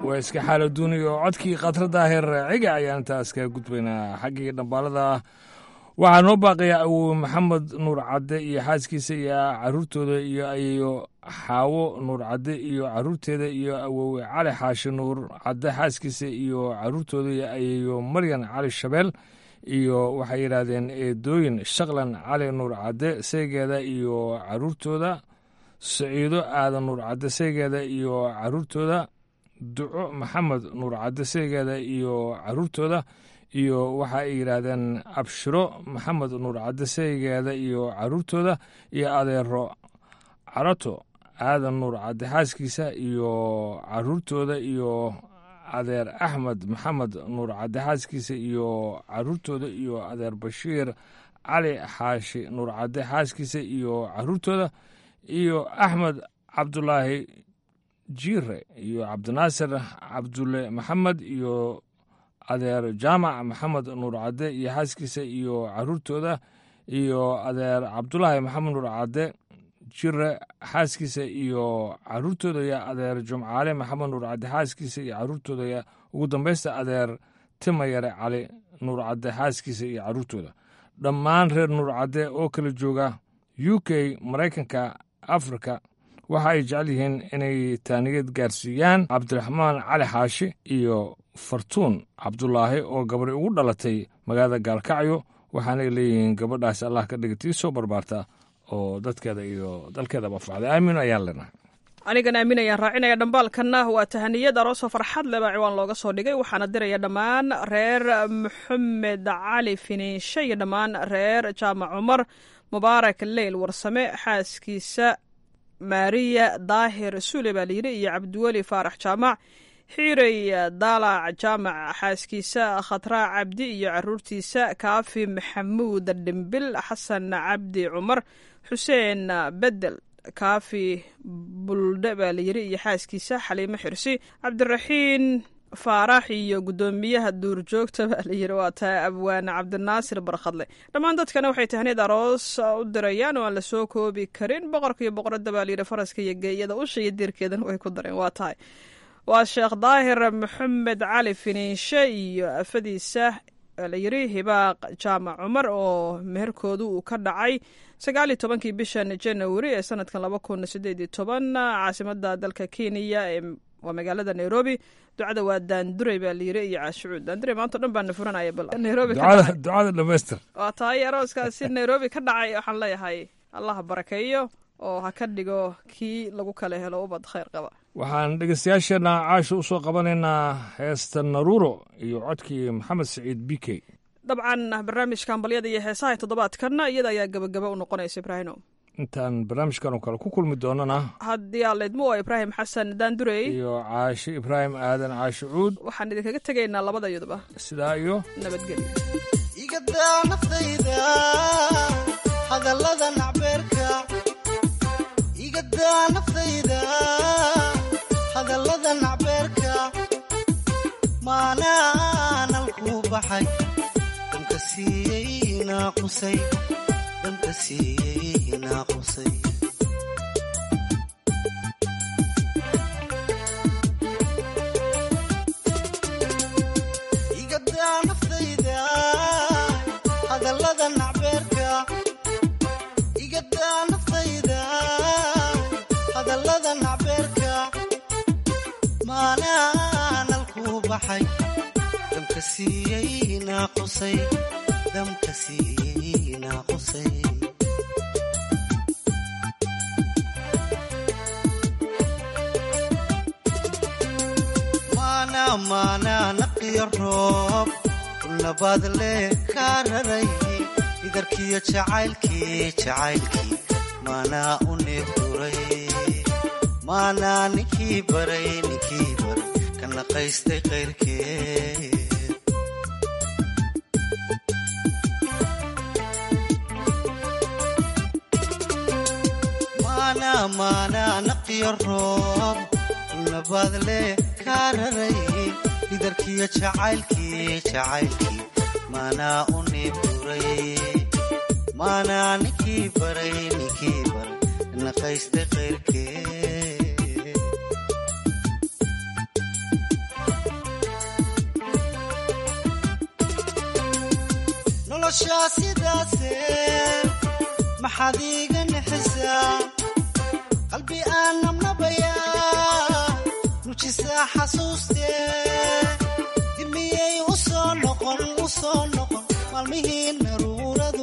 waa iska xaalo duuniya oo codkii khatrada heer ciga ayaan intaas kaga gudbaynaa xaggii dhambaalada waxaa noo baaqayaa awowe maxamed nuur cadde iyo xaaskiisa iyo caruurtooda iyo ayeyo xaawo nuur cadde iyo caruurteeda iyo awowe cali xaashi nuur cadde xaaskiisa iyo caruurtooda iyo ayeyo maryan cali shabeel iyo waxay yidhaahdeen eedooyin shaqlan cali nuur cadde seegeeda iyo caruurtooda saciido aadan nuur cadde seegeeda iyo caruurtooda duco maxamed nuur cadde seegeeda iyo caruurtooda iyo waxa ay yidhaahdeen abshiro maxamed nuur cadde seegeeda iyo caruurtooda iyo adeero carato aadan nuur cadde xaaskiisa iyo caruurtooda iyo adeer axmed maxamed nuur cadde xaaskiisa iyo caruurtooda iyo adeer bashiir cali xaashi nuur cadde xaaskiisa iyo caruurtooda iyo axmed cabdulaahi jiire iyo cabdinaasir cabdulle maxamed iyo adeer jaamac maxamed nuur cadde iyo xaaskiisa iyo caruurtooda iyo adeer cabdulaahi maxamed nuur cadde jire xaaskiisa iyo caruurtooda iyo adeer jumcaale maxamed nuur cadde xaaskiisa iyo caruurtooda iyo ugu dambaysta adeer timayare cali nuur cadde xaaskiisa iyo caruurtooda dhammaan reer nuur cadde oo kala jooga u k maraykanka afrika waxa ay jecel yihiin inay taaniyad gaarsiiyaan cabdiraxmaan cali xaashi iyo fartuun cabdulaahi oo gabadhi ugu dhalatay magaalada gaalkacyo waxaanay leeyihiin gabadhaas allah ka dhiga tii soo barbaarta oo dadkeeda iyo dalkeedaba facday aamin ayaan leenahay anigan aamin ayaan raacinaya dhambaalkanna waa tahaniyad aroosoo farxad leh baa ciwaan looga soo dhigay waxaana diraya dhammaan reer maxamed cali finiishe iyo dhammaan reer jaamac cumar mubaarak leyl warsame xaaskiisa maariya daahir suule baa layidhi iyo cabdiweli faarax jaamac xiirey daalac jaamac xaaskiisa khatraa cabdi iyo caruurtiisa kaafi maxamuud dhimbil xasan cabdi cumar xuseen bedel kaafi buldhe baa layidhi iyo xaaskiisa xaliimo xirsi cabdiraxiin faarax iyo guddoomiyaha duurjoogta baa layidhi waa taa abwaane cabdinaasir barkhadle dhammaan dadkana waxay tahniyad aroos u dirayaan oo aan la soo koobi karin boqorka iyo boqoradda baa layidhi faraska iyo geeyada usha iyo diirkeedana way ku dareen waa tahay waa sheekh daahir maxamed cali finiishe iyo afadiisa layidhi hibaaq jaamac cumar oo meherkoodu uu ka dhacay sagaal iyo tobankii bishan janawari ee sanadkan laba kun sideed iyo toban caasimada dalka kenya ee waa magaalada nairobi ducada waa daanduray baa layiri iyo caashucuud daanduray maanta o dhan baana furanaya bal nairobi ka dhacay ducada dhamaystir waa tahay arooskaasi nairobi ka dhacay waxaan leeyahay allah barakeeyo oo ha ka dhigo kii lagu kala helo ubad khayr qaba waxaan dhegeystayaasheenna caasha u soo qabanaynaa heesta naruuro iyo codkii maxamed saciid b k dabcan barnaamijka ambalyada iyo heesaha toddobaadkanna iyada ayaa gabagaba u noqonaysa ibraahino intaan barnaamijkan oo kale ku kulmi doonana haddii aaleedmo waa ibraahim xasan daandurey iyo caashe ibraahim aadan caashe cuud waxaan idinkaga tegaynaa labada yaduba sidaa iyo nabadgelyo igadaa naftayda hadallada nacbeerka igadaa naftayda hadallada nacbeerka maanaanan ku baxay damka siiyey naaqusay damka siiyey naaqusay igadaa naftayda hadallada nacbeerka igadaa naftayda hadallada nacbeerka maanaanan ku baxay damka siiyey naaqusay damka siiyey naaqusay maana maana naqiyo roob nabaad leh kaa raray idarkiyo jacaylkii jacaylkii maanaa u neebduray maanaa ninkii baray ninkii baray ka naqaystay qayrkeed maana maana naqiyo roob nabaad leh kaa raray idarkiyo jacaylkii jacaylkii maanaa u neebduray maanaa ninkii baray ninkii baray naqaystay qayrkeed noloshaa sidaase maxaad iiga nixisaa qalbi aan nabnabayaa nujisaa xasuustee dimiyey u soo noqon u soo noqon maalmihii naruuradu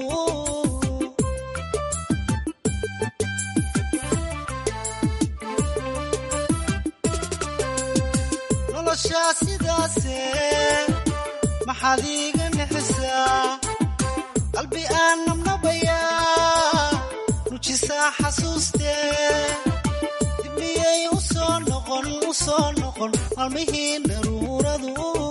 noloshaa sidaase maxaad iiga nixisaa qalbi aan nabnabayaa nujisaa xasuustee dibmiyey u soo noqon u soo noqon maalmihii naruuradu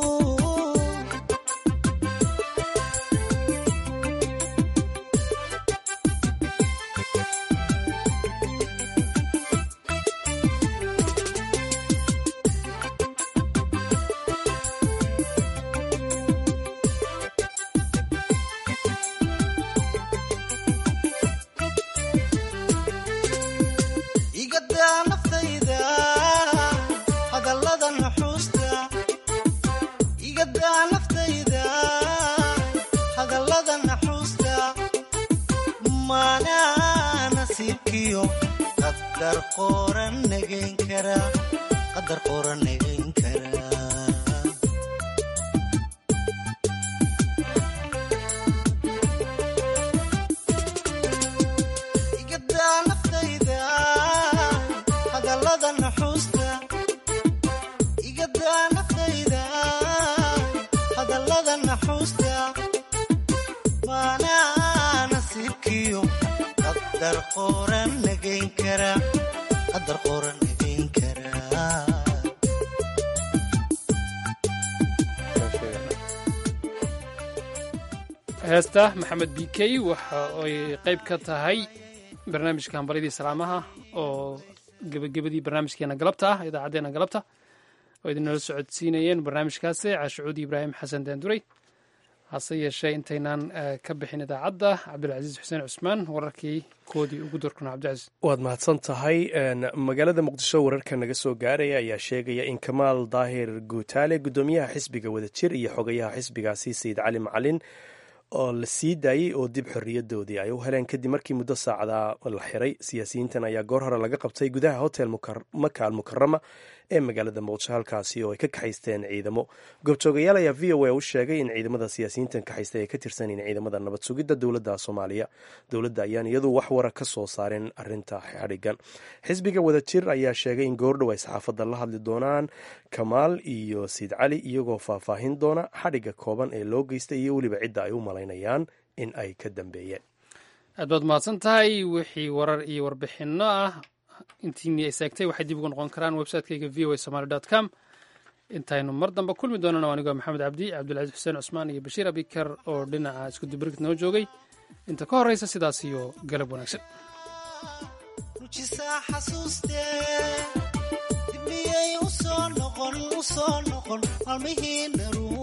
igadaa naftayda hadallada nuxuusta igadaa naftayda hadallada naxuusta maanaa nasiibkiyo qadar qoran nagayn kara qadar qoran nagayn kara igadaa naftayda hadallada naxuusta igadaa naftayda hadallada naxuusta maanaa nasiibkiyo qadar qoran nagayn kara qadar qoran nagayn kara heesta maxamed b k waxa ay qayb ka tahay barnaamijka hambalyadii salaamaha oo gebagabadii barnaamijkeena galabta ah idaacaddeenna galabta oo idinoola socodsiinayeen barnaamijkaasi caashucuudi ibraahim xasan daanduray hase yeeshee intaynaan eh, ka bixin idaacadda cabdulcasiis xuseen cusmaan wararkii koodii ugu dorkuna cabdicasiis waad mahadsan tahay Een, magaalada muqdisho wararka naga soo gaaraya ayaa sheegaya in kamaal daahir guutaale gudoomiyaha xisbiga wadajir iyo xogayaha xisbigaasi sayid cali macalin oo la sii daayey oo dib xorriyadoodii ay u heleen kadib markii muddo saacada la xiray siyaasiyiintan ayaa goor hore laga qabtay gudaha hotel Mukar- maka al mukarama ee magaalada muqdisho halkaasi oo ay ka kaxaysteen ciidamo goobjoogayaal ayaa v o a u sheegay in ciidamada siyaasiyiintan kaxaystay ay ka tirsan yihiin ciidamada nabad sugidda dowladda soomaaliya dowladda ayaan iyadu wax wara ka soo saarin arinta xadhigan xisbiga wadajir ayaa sheegay in goordhow ay saxaafadda la hadli doonaan kamaal iyo siid cali iyagoo faahfaahin doona xadhigga kooban ee loo geystay iyo weliba cidda ay u malaynayaan in ay ka dambeeyeen aad baad mahadsan tahay wixii warar iyo warbixinno ah intiini ay seegtay waxay dib ugu noqon karaan website-kayga v o a somaly dot com intaynu mar dambe kulmi doonana anigoo maxamed cabdi cabdulcasiis xuseen cusmaan iyo bashiir abikar oo dhinaca isku dibirgid noo joogay inta ka horreysa sidaas iyo galab wanaagsan nujisaa xasuustee dibmiyey u soo noqon u soo noqon maalmihii naruur